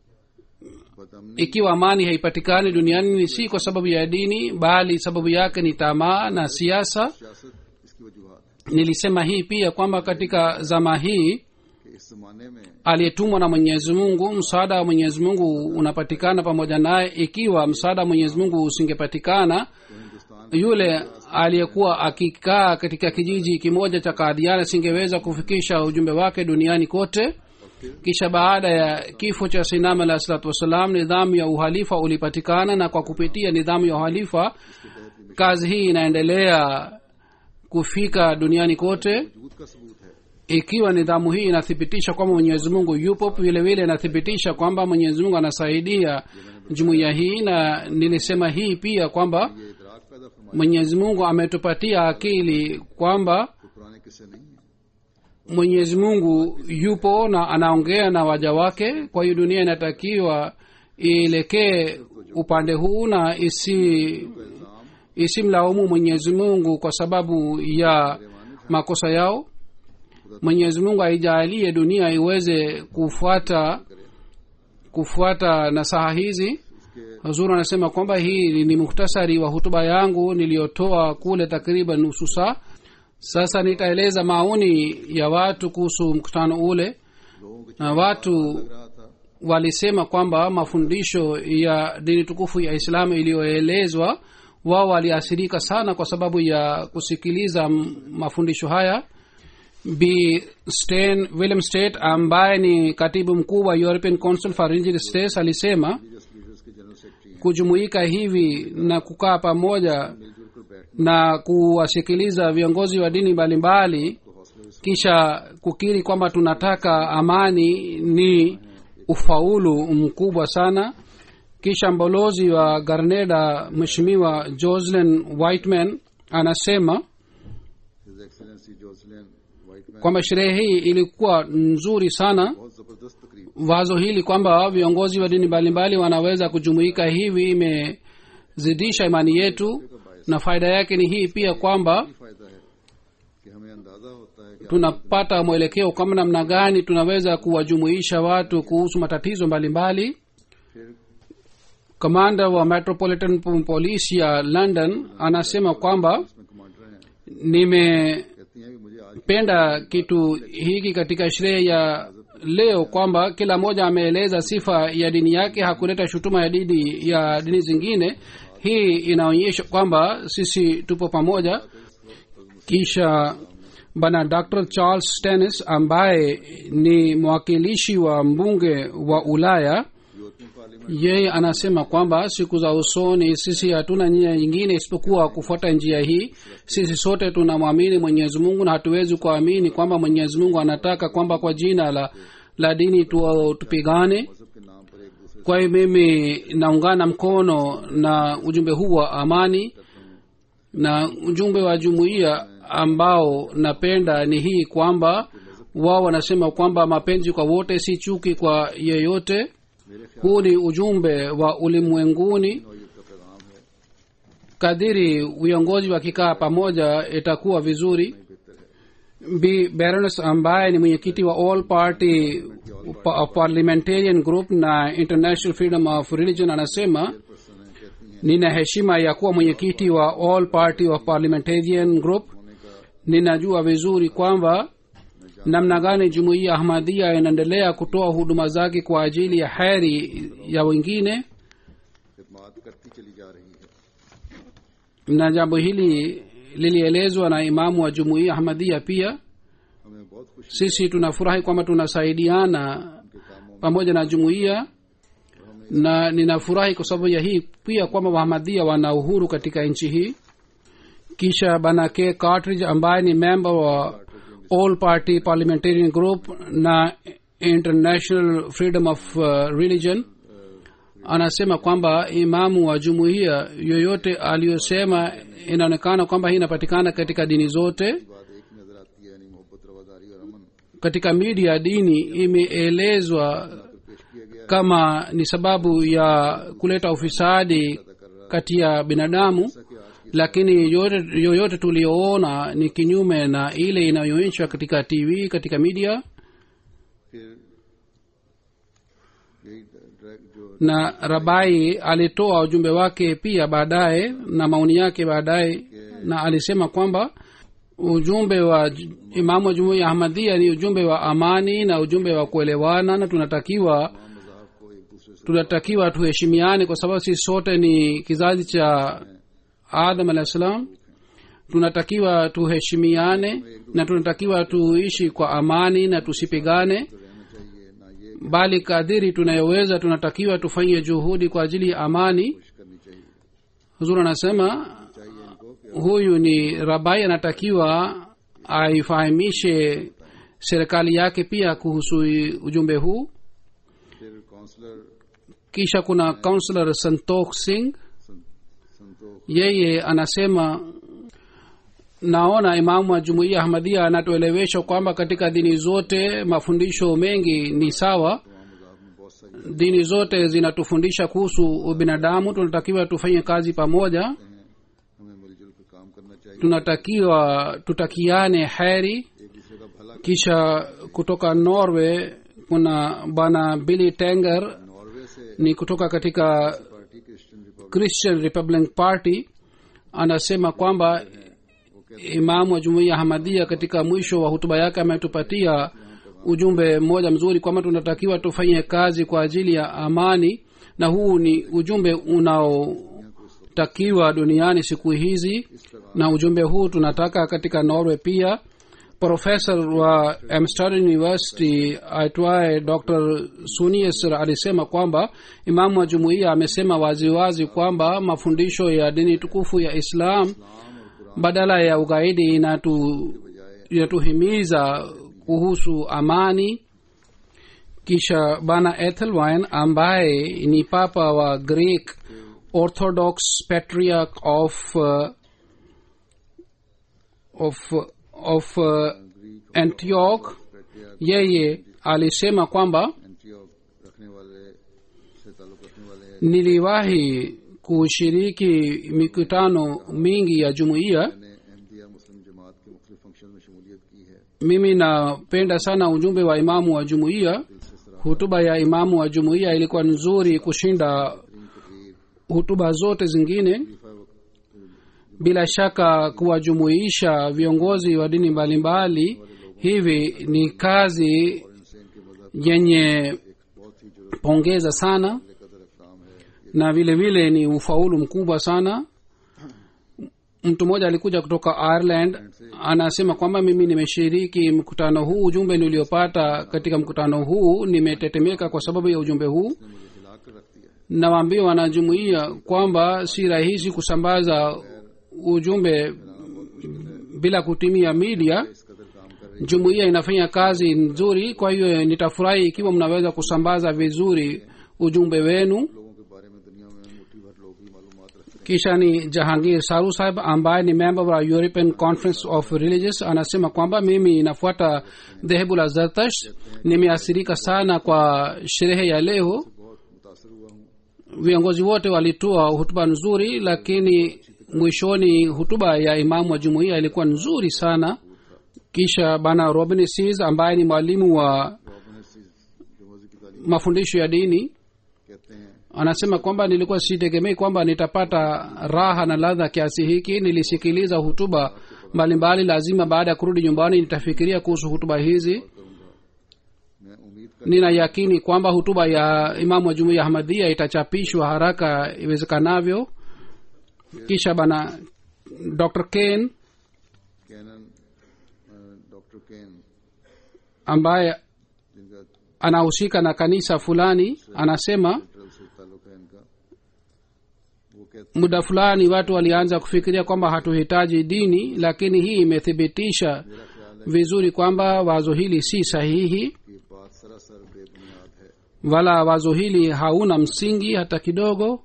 बदअमनी ikiwa amani haipatikani duniani ni si kwa sababu ya dini bali sababu yake ni tamaa na siasa सियासत इसकी वजूहत है nilisema hii pia kwamba katika zama hii कि इस जमाने में aliyetumwa na mwenyezi mungu msaada wa mwenyezi mungu unapatikana pamoja naye ikiwa msaada wa mwenyezi mungu usingepatikana तो Hindustan yule aliyekuwa akikaa katika kijiji kimoja cha kadhiana singeweza kufikisha ujumbe wake duniani kote kisha baada ya kifo cha sinam alah salatu wassalam nidhamu ya uhalifa ulipatikana na kwa kupitia nidhamu ya uhalifa kazi hii inaendelea kufika duniani kote वजूद का सबूत है ikiwa nidhamu hii inathibitisha kwamba mwenyezi mungu yupo vile vile inathibitisha kwamba mwenyezi mungu anasaidia jumuiya hii na nilisema hii pia kwamba ये इदराक पैदा फरमाया mwenyezi mungu ametupatia akili kwamba कोई पुराने किस्से नहीं है mwenyezi mungu yupo na anaongea na waja wake kwa hiyo dunia inatakiwa ielekee upande huu na isi isimlaumu mwenyezi mungu kwa sababu ya makosa yao mwenyezi mungu aijalie dunia iweze kufuata kufuata nasaha hizi huzuru anasema kwamba hii ni muhtasari wa hutuba yangu niliyotoa kule takriban nusu saa sasa nitaeleza maoni ya watu kuhusu mkutano ule लोगों के na watu रहा था walisema kwamba mafundisho ya dini tukufu ya islamu iliyoelezwa wao waliathirika sana kwa sababu ya kusikiliza m- mafundisho haya b Stein, william state ambaye ni katibu mkuu wa european council for religious states alisema religious leaders के general secretary हैं kujumuika hivi na kukaa pamoja मिलजुल कर बैठ na kuwasikiliza viongozi wa dini mbalimbali तो हौसले kisha kukiri kwamba tunataka amani ni ufaulu mkubwa sana kisha mbolozi wa garneda mheshimiwa joslin whiteman anasema his सी Jocelyn Whiteman kwamba sherehe hii ilikuwa nzuri sana बहुत जबरदस्त तकरीब wazo hili kwamba viongozi wa dini mbalimbali wanaweza kujumuika hivi imezidisha imani yetu na faida yake ni hii pia kwamba ही फायदा है कि हमें अंदाजा होता है कि tunapata mwelekeo kama namna gani tunaweza kuwajumuisha watu kuhusu matatizo mbalimbali फिर kamanda wa metropolitan police ya london anasema kwamba इसमें कमांडर हैं nimependa कहती हैं कि मुझे आज kitu hiki katika sherehe ya leo kwamba kila mmoja ameeleza sifa ya dini yake hakuleta shutuma ya dini ya dini zingine hii inaonyesha kwamba sisi tupo pamoja kisha bwana dr charles tennis ambaye ni mwakilishi wa mbunge wa ulaya European Parliament yeye anasema kwamba siku za usoni sisi hatuna njia nyingine isipokuwa kufuata njia hii sisi sote tunamwamini mwenyezi mungu na hatuwezi kuamini kwamba mwenyezi mungu anataka kwamba kwa jina la la dini tu, tupigane मजहब के नाम पर एक दूसरे kwa hiyo mimi naungana mkono na ujumbe huu wa amani na ujumbe wa jumuiya ambao napenda ni hii kwamba wao wanasema kwamba mapenzi kwa wote si chuki kwa yeyote मेरे ख्याल huu ni ujumbe wa ulimwenguni नौयत का पैगाम है kadiri viongozi wakikaa pamoja itakuwa vizuri बेहतर है b baroness ambaye ni mwenyekiti wa all party pa- parliamentarian group na international freedom of religion anasema person है कहती हैं nina heshima ya kuwa mwenyekiti wa all party of parliamentarian group होने का ninajua vizuri kwamba namna gani jumuiya ahmadia inaendelea kutoa huduma zake kwa ajili ya heri ya wengine खिदमात करती चली जा रही है na jambo hili lilielezwa na imamu wa jumuiya ahmadia pia हमें बहुत खुशी sisi tunafurahi kwamba tunasaidiana के कामों pamoja na jumuiya na ninafurahi kwa sababu ya hii pia kwamba wahamadia wana uhuru katika nchi hii kisha bana k cartridge ambaye ni member wa all party parliamentarian group na international freedom of uh, religion anasema kwamba imamu wa jumuiya yoyote aliyosema inaonekana kwamba hii inapatikana katika dini zote की बात एक ही नजर आती है यानी मोहब्बत रवादारी और अमन katika media dini imeelezwa पेश किया गया kama ni sababu ya kuleta ufisadi kati ya binadamu कि आज lakini yoyote, yoyote tuliyoona ni kinyume na ile inayoonyeshwa katika tv katika media फिर यही ड्रैग जो na rabai alitoa ujumbe wake pia baadaye na maoni yake baadaye na alisema kwamba ujumbe wa j- imamu wa jumuiya ahmadhia ni ujumbe wa amani na ujumbe wa kuelewana na tunatakiwa मजाहब को एक दूसरे से tunatakiwa tuheshimiane kwa sababu sisi sote ni kizazi cha adam alah salam tunatakiwa tuheshimiane na tunatakiwa tuishi kwa amani na tusipigane रहना चाहिए ना ये bali kadiri tunayoweza tunatakiwa tufanye juhudi kwa ajili ya amani कोशिश करनी चाहिए huzur anasema चाहिए इनको कि huyu ni rabai anatakiwa aifahamishe serikali yake pia kuhusu ujumbe huu फिर counsellor kisha kuna kaunselor santokh singh सं- Santokh yeye anasema naona imamu wa jumuiya ahmadia anatuelewesha kwamba katika dini zote mafundisho mengi ni sawa तमाम मजाहब में बहुत सारी dini zote zinatufundisha kuhusu ubinadamu tunatakiwa tufanye kazi pamoja हैं हमें मिलजुल कर काम करना चाहिए tunatakiwa tutakiane heri एक दूसरे का भला kisha kutoka norway kuna bwana billy tenger Norway से ni kutoka katika party Christian Republic christian republic party anasema kwamba imamu wa jumuiya hamadia katika mwisho wa hutuba yake ametupatia ujumbe mmoja mzuri kwamba tunatakiwa tufanye kazi kwa ajili ya amani na huu ni ujumbe unaotakiwa duniani siku hizi na ujumbe huu tunataka katika norway pia profesa wa amsterdam university aitwaye dr suniesr alisema kwamba imamu wa jumuiya amesema waziwazi kwamba mafundisho ya dini tukufu ya islam badala ya ugaidi inatu inatuhimiza kuhusu amani kisha bana ethelwine ambaye ni papa wa greek orthodox patriarch of uh, of of uh, antioch yeye alisema kwamba Antioch रखने वाले से ताल्लुक रखने वाले niliwahi kushiriki mikutano mingi ya jumuiya मैंने अहमदिया मुस्लिम जमात के मुख्तलिफ फंक्शन में शमूलियत की है mimi napenda sana ujumbe wa imamu wa jumuiya दिल से सराहनीय hutuba ya imamu wa jumuiya ilikuwa nzuri kushinda तकरीर hutuba zote zingine खलीफा वक्त bila shaka kuwajumuisha viongozi wa dini mbalimbali hivi ni kazi इनसे इनके मजहब yenye एक बहुत ही जरूरत pongeza sana कदर इकदाम है ये na vile vile ni ufaulu mkubwa sana mtu mmoja alikuja kutoka ireland anasema kwamba mimi nimeshiriki mkutano huu ujumbe niliopata katika mkutano huu nimetetemeka kwa sababu ya ujumbe huu ने मुझे हिला कर रख दिया है nawaambia wanajumuia kwamba si rahisi kusambaza ujumbe bila kutumia media इस कदर काम कर रही jumuiya inafanya kazi nzuri kwa hiyo nitafurahi ikiwa mnaweza kusambaza vizuri ujumbe wenu लोगों के बारे में दुनिया में मुट्ठी भर लोग ही मालूमात रखते हैं kisha ni jahangir saru sahib ambaye ni member wa european conference of religious anasema kwamba mimi nafuata dhehebu la zartash nimeathirika sana kwa sherehe ya leo बहुत मुतासर हुआ हूँ viongozi wote walitoa hutuba nzuri lakini mwishoni hutuba ya imamu wa jumuiya ilikuwa nzuri sana kisha bana robin sis ambaye ni mwalimu wa Robin जो मौजू की तालीम mafundisho ya dini कहते हैं anasema kwamba nilikuwa sitegemei kwamba nitapata raha na ladha kiasi hiki nilisikiliza hutuba mbalimbali lazima baada ya kurudi nyumbani nitafikiria kuhusu hutuba hizi मैं उम्मीद कर nina yakini kwamba hutuba ya imamu wa jumuiya ahmadhia itachapishwa haraka iwezekanavyo kisha bana dr kane canon doctor Kane ambaye जिनका anahusika na kanisa fulani anasema central से ताल्लुक है इनका वो कहते muda fulani watu walianza kufikiria kwamba hatuhitaji dini lakini hii imethibitisha मेरा ख्याल है vizuri kwamba wazo hili si sahihi कि ये बात सरासर बेबुनियाद है wala wazo hili hauna msingi hata kidogo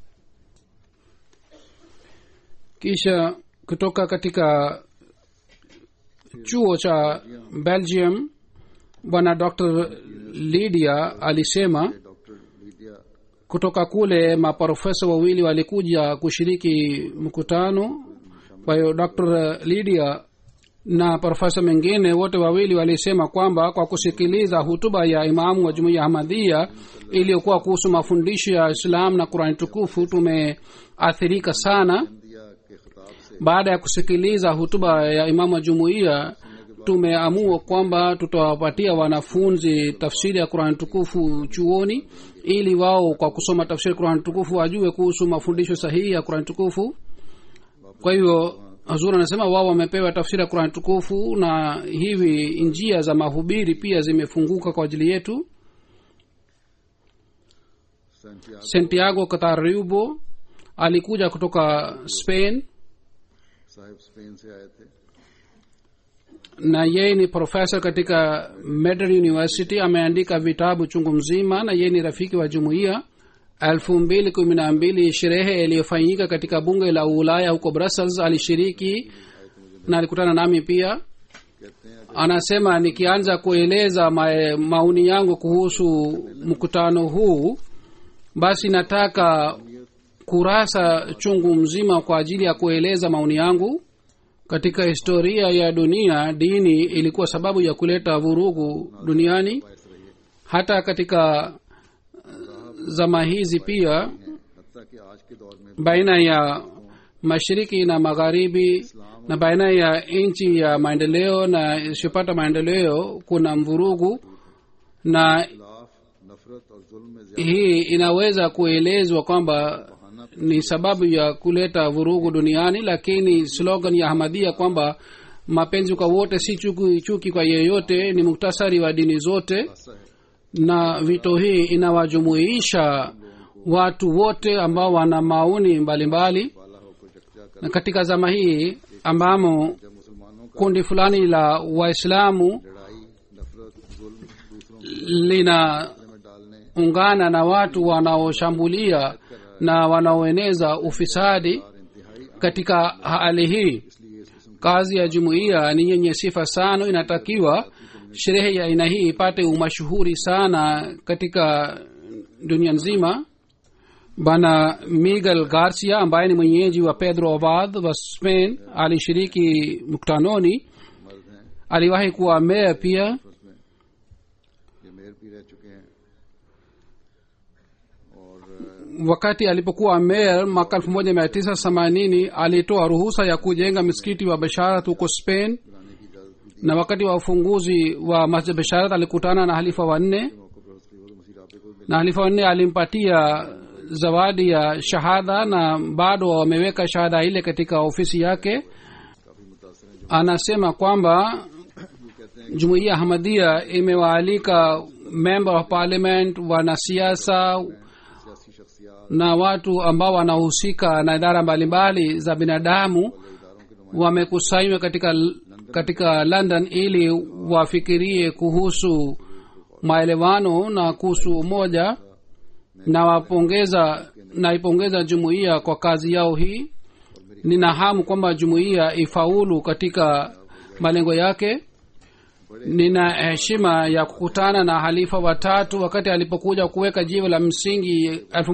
kisha kutoka katika chuo cha belgium bwana dr lydia alisema doctor Lydia kutoka kule maprofesa wawili walikuja kushiriki mkutano kwa hiyo dr lydia na profesa mwingine wote wawili walisema kwamba kwa kusikiliza hutuba ya imamu wa jumuiya ahmadhia iliyokuwa kuhusu mafundisho ya islam na qurani tukufu tumeathirika sana दिया के खिताब से baada ya kusikiliza hutuba ya imamu wa jumuiya tumeamua kwamba tutawapatia wanafunzi tafsiri ya qurani tukufu chuoni ili wao kwa kusoma tafsiri ya qurani tukufu wajue kuhusu mafundisho sahihi ya qurani tukufu kwa hivyo hazur anasema wao wamepewa tafsiri ya qurani tukufu na hivi njia za mahubiri pia zimefunguka kwa ajili yetu Santiago santiago katariubo alikuja kutoka spain साहिब Spain से आए थे na yeye ni profesa katika Medal university ameandika vitabu chungu mzima na yeye ni rafiki wa jumuiya elfu mbili kumi na mbili sherehe iliyofanyika katika bunge la ulaya huko brussels alishiriki na alikutana nami pia कहते हैं anasema nikianza kueleza ma, maoni yangu kuhusu mkutano huu basi nataka kurasa chungu mzima kwa ajili ya kueleza maoni yangu katika historia ya dunia dini ilikuwa sababu ya kuleta vurugu duniani बायस रही है hata katika zama hizi pia हत्या कि आज के दौर में baina ya mashariki na magharibi na baina ya nchi ya maendeleo na isiyopata maendeleo kuna mvurugu na खिलाफ नफरत और जुल्म में ज्यादा hii inaweza kuelezwa kwamba ni sababu ya kuleta vurugu duniani lakini slogan ya ahmadia kwamba mapenzi kwa wote si chuki, chuki kwa yeyote ni muktasari wa dini zote ऐसा है na vito hii inawajumuisha watu wote ambao wana maoni mbalimbali वाला होकर जगजा कर na katika zama hii ambamo जब मुसलमानों का kundi fulani la waislamu लड़ाई नफरत जुल्म दूसरों को linaungana में डालने na watu wanaoshambulia na wanaoeneza ufisadi और इंतहाई katika hali hii इसलिए इस किस्म kazi ya jumuiya ni yenye sifa sana inatakiwa sherehe ya aina hii ipate umashuhuri sana katika dunia nzima bana miguel garcia ambaye ni mwenyeji wa pedro abad wa spain alishiriki mkutanoni मर्द हैं aliwahi kuwa meya pia उसमें ये मेयर भी रह चुके हैं और अ, wakati alipokuwa meya mwaka elfu moja mia tisa themanini alitoa ruhusa ya kujenga msikiti wa basharat huko spain बनाने की इजाजत भी दी na wakati wa ufunguzi wa masjid basharat alikutana na halifa wanne मौके पर उसकी वो मसीह राबे को भी na halifa wanne alimpatia zawadi ya shahada na bado wameweka shahada ile katika ofisi yake काफी मुतासर हैं जो anasema kwamba ये कहते हैं jumuiya hamadia imewaalika member of parliament wanasiasa सियासी शख्सियात na watu ambao wanahusika na idara mbalimbali za binadamu वाले इदारों के wamekusanywa katika katika london ili wafikirie kuhusu maelewano na kuhusu umoja na wapongeza naipongeza jumuiya kwa kazi yao hii nina hamu kwamba jumuiya ifaulu katika malengo yake nina heshima ya kukutana na halifa watatu wakati alipokuja kuweka jiwe la msingi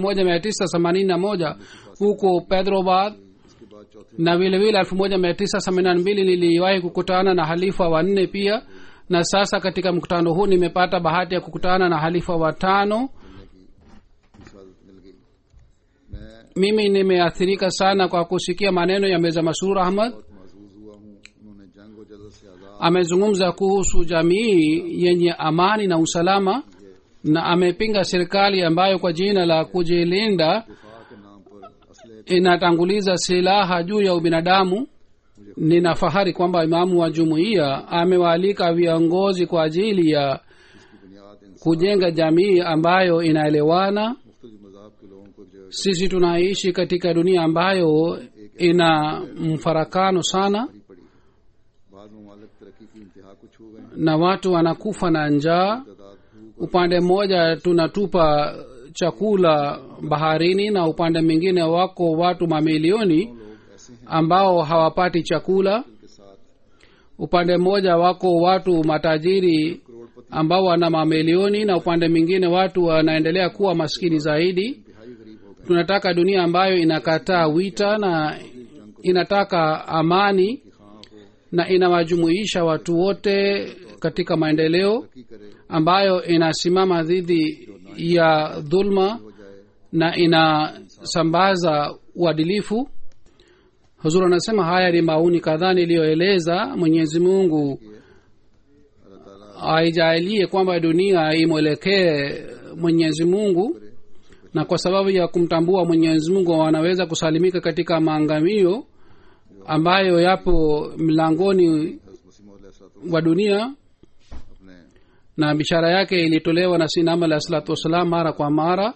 1981 huko pedrobad इसके बाद चौथे na vile vile 1982 niliwahi kukutana na halifa wanne pia na sasa katika mkutano huu nimepata bahati ya kukutana na halifa watano मिलने की इजाजत मिल गई मैं mimi nimeathirika sana kwa kusikia maneno ya meza masrur ahmad बहुत महसूस हुआ हूँ उन्होंने जंग और जजत से आजाद amezungumza kuhusu jamii yenye amani na usalama na amepinga serikali ambayo kwa jina la kujilinda दिफा के नाम पर असले inatanguliza silaha juu ya ubinadamu nina fahari kwamba imamu wa jumuiya amewaalika viongozi kwa ajili ya की बुनियाद इन kujenga jamii ambayo inaelewana मुख्तलिफ मजाहब के लोगों को एक जगह sisi tunaishi katika dunia ambayo ina mfarakano sana भरी पड़ी है बाद ममालिक तरक्की की इंतहा को छू गए हैं na watu wanakufa na njaa तादाद भूख upande mmoja tunatupa chakula baharini na upande mwingine wako watu mamilioni लोग ऐसे हैं ambao hawapati chakula जिनके साथ upande mmoja wako watu matajiri करोड़पति ambao wana mamilioni na upande mwingine watu wanaendelea kuwa maskini zaidi इंतहाई गरीब हो गए tunataka dunia ambayo inakataa wita na inataka amani कि खां को na inawajumuisha watu wote katika maendeleo तरक्की करे ambayo inasimama dhidi ya dhulma हो जाए na inasambaza uadilifu huzur anasema haya ni mauni kadhaa niliyoeleza mwenyezi mungu अल्लाह ताला aijaalie kwamba dunia imwelekee mwenyezi mungu na kwa sababu ya kumtambua mwenyezi mungu wanaweza kusalimika katika maangamio ambayo yapo mlangoni हज़रत मसीह मौद wa dunia अपने na bishara yake ilitolewa na sinam alah salatu wassalam mara kwa mara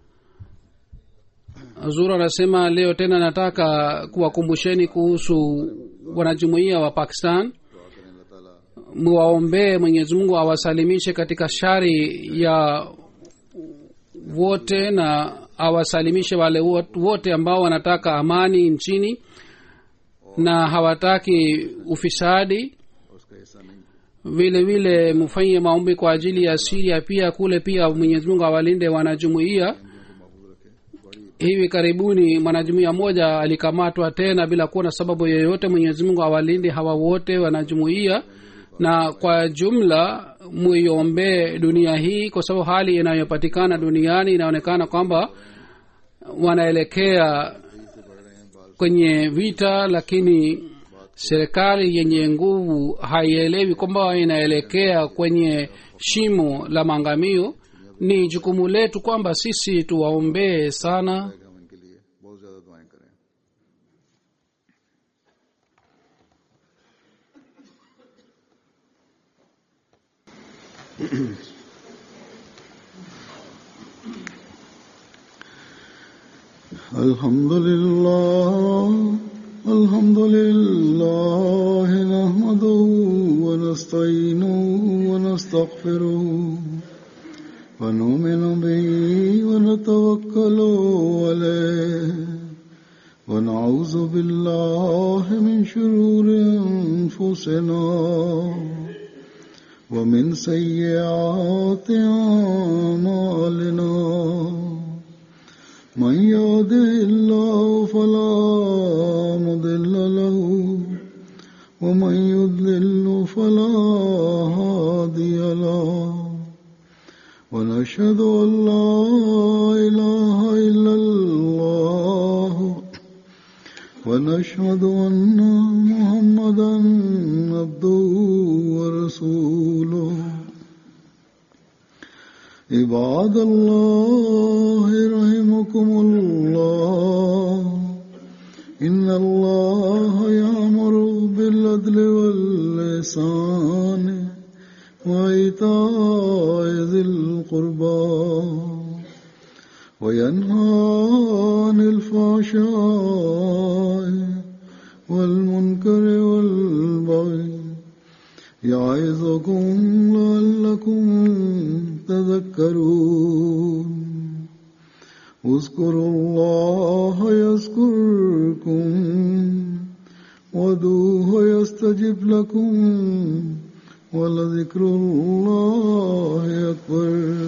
zuru anasema leo tena nataka kuwakumbusheni kuhusu wanajumuiya wa pakistan दुआ करें अल्लाह ताला muwaombee mwenyezi mungu awasalimishe katika shari ya wote na awasalimishe wale wot- wote ambao wanataka amani nchini na hawataki ufisadi और उसका हिस्सा नहीं vile vile mfanye maombi kwa ajili ya siria pia kule pia mwenyezi mungu awalinde wanajumuiya हिंदुओं को महफूज रखे बड़ी hivi karibuni mwanajumuiya mmoja alikamatwa tena bila kuwa na sababu yoyote mwenyezi mungu awalinde hawa wote wanajumuiya na kwa jumla muiombee dunia hii kwa sababu hali inayopatikana duniani inaonekana kwamba wanaelekea से बढ़ रहे हैं बाल kwenye vita lakini serikali yenye nguvu haielewi kwamba inaelekea kwenye shimo la maangamio ni jukumu letu kwamba sisi tuwaombee sana हम इनके लिए बहुत ज्यादा दुआएं करें الحمد لله الحمد لله نحمده ونستعينه ونستغفره ونؤمن به ونتوكل عليه ونعوذ بالله من شرور أنفسنا ومن سيئات أعمالنا من يهده الله فلا مضل له ومن يضلل فلا هادي له ونشهد أن لا إله إلا الله ونشهد أن محمدا عبده ورسوله عباد الله رحمكم الله إن الله يأمر بالعدل واللسان وإيتاء ذي القربى وينهى عن الفحشاء والمنكر والبغي يعظكم لعلكم تذكرون اذكروا الله يذكركم ودوه يستجب لكم ولذكر الله أكبر